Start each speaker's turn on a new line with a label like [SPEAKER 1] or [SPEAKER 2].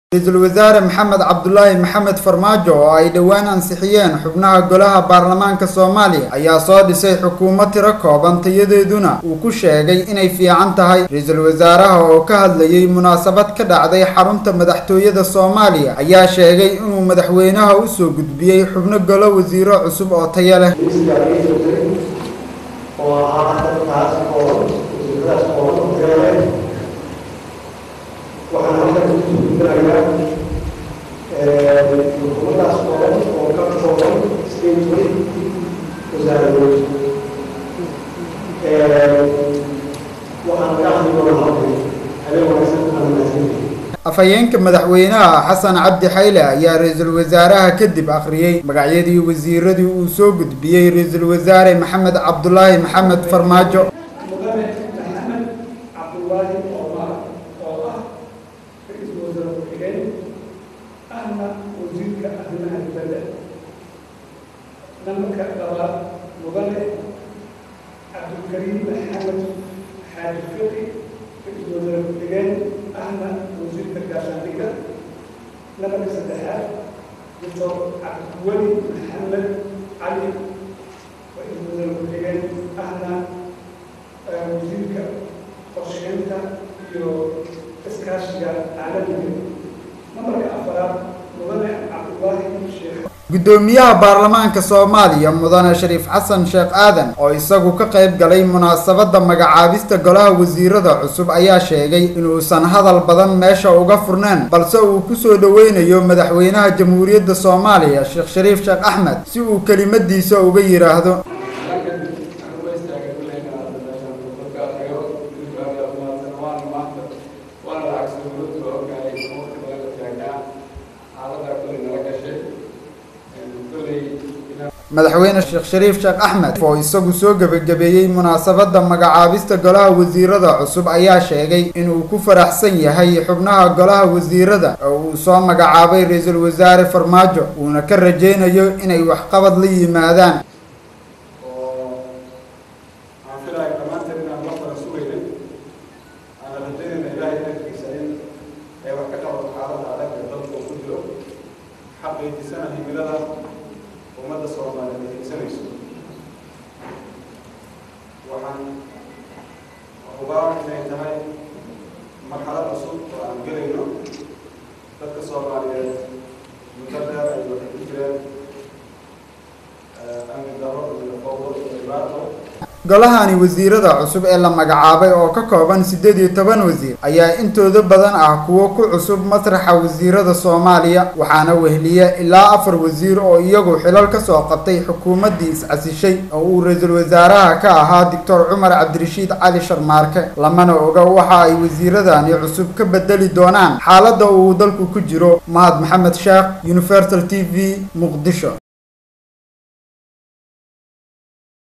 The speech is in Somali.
[SPEAKER 1] ra-iisul wasaare maxamed cabdulaahi maxamed farmaajo oo ay dhowaan ansixiyeen xubnaha golaha baarlamaanka soomaaliya ayaa soo dhisay xukuumad tiro kooban tayadeeduna uu ku sheegay inay fiican tahay ra-iisul wasaaraha oo ka hadlayay munaasabad ka dhacday xarunta madaxtooyada soomaaliya ayaa sheegay inuu madaxweynaha u soo gudbiyey xubno golo wasiiro cusub oo tayo leh
[SPEAKER 2] waxaan halkan ku gudbinayaa xukuumadaas kooban oo ka kooban sideed weli wasaaradood waxaan ka hadli doonaa halkan habeen wanaagsan aan mahadsanyahay
[SPEAKER 1] afhayeenka madaxweynaha xasan cabdi xayle ayaa ra-iisul wasaaraha kadib akhriyey magacyadii wasiiradii uu soo gudbiyey ra-iisul wasaare maxamed cabdulaahi maxamed farmaajo
[SPEAKER 2] mudane maxamed cabdulaahi omar oo ah ra-iisul wasaare ku-xigeen ahna wasiirka arrimaha dibadda nambarka labaad mudane cabdulkariim maxamed xaaji fiqi ra-iisul wasaare ku-xigeen ahna wasiirka gaashaandhigga nambarka saddexaad doctor cabdiweli maxamed cali ra-iisul wasaare ku-xigeen ahna wasiirka qorsheynta iyo iskaashiga caalamiga nambarka afaraad mudane cabdulaahi sheekh
[SPEAKER 1] guddoomiyaha baarlamaanka soomaaliya mudane shariif xasan sheekh aadan oo isagu ka qayb galay munaasabadda magacaabista golaha wasiirada cusub ayaa sheegay inuusan hadal badan meesha uga furneen balse uu kusoo dhoweynayo madaxweynaha jamhuuriyadda soomaaliya sheekh shariif sheekh axmed si uu kelimadiisa uga yidhaahdo madaxweyne sheekh shariif sheekh axmed oo isagu soo gebagabeeyey munaasabadda magacaabista golaha wasiirada cusub ayaa sheegay inuu ku faraxsan yahay xubnaha golaha wasiirada oo uu soo magacaabay ra-iisul wasaare farmaajo uuna ka rajaynayo inay waxqabad la yimaadaan
[SPEAKER 3] ummadda soomaaliyeed ay higsanayso waxaan hubaa inay tahay marxalad cusub oo aan gelayno dadka soomaaliyeed muddo dheer ay waxay ku jireen amni daro iyo fowdo iyo dhibaato
[SPEAKER 1] golahani wasiirada cusub ee la magacaabay oo ka kooban siddeed iyo toban wasiir ayaa intooda badan ah kuwo ku cusub masraxa wasiirada soomaaliya waxaana wehliya ilaa afar wasiir oo iyagu xilal ka soo qabtay xukuumaddii is-casishay oo uu ra-iisul wasaaraha ka ahaa doctor cumar cabdirashiid cali sharmaarke lamana oga waxa ay wasiiradani cusub ka bedeli doonaan xaaladda uu dalku ku jiro mahad maxamed sheekh universal t v muqdisho